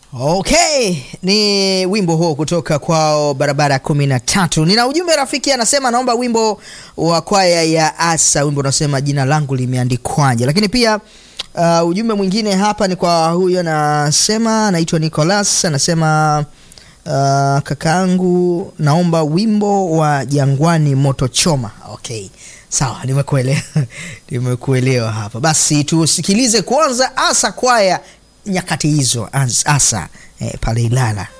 Okay, ni wimbo huo kutoka kwao barabara kumi na tatu. Nina ujumbe rafiki, anasema naomba wimbo wa kwaya ya Asa, wimbo unasema jina langu limeandikwaje. Lakini pia uh, ujumbe mwingine hapa ni kwa huyo, anasema anaitwa Nicholas, anasema uh, kakaangu, naomba wimbo wa Jangwani moto choma. Okay, sawa, nimekuelewa nimekuelewa hapa. Basi tusikilize kwanza Asa kwaya nyakati hizo asa eh, pale Ilala.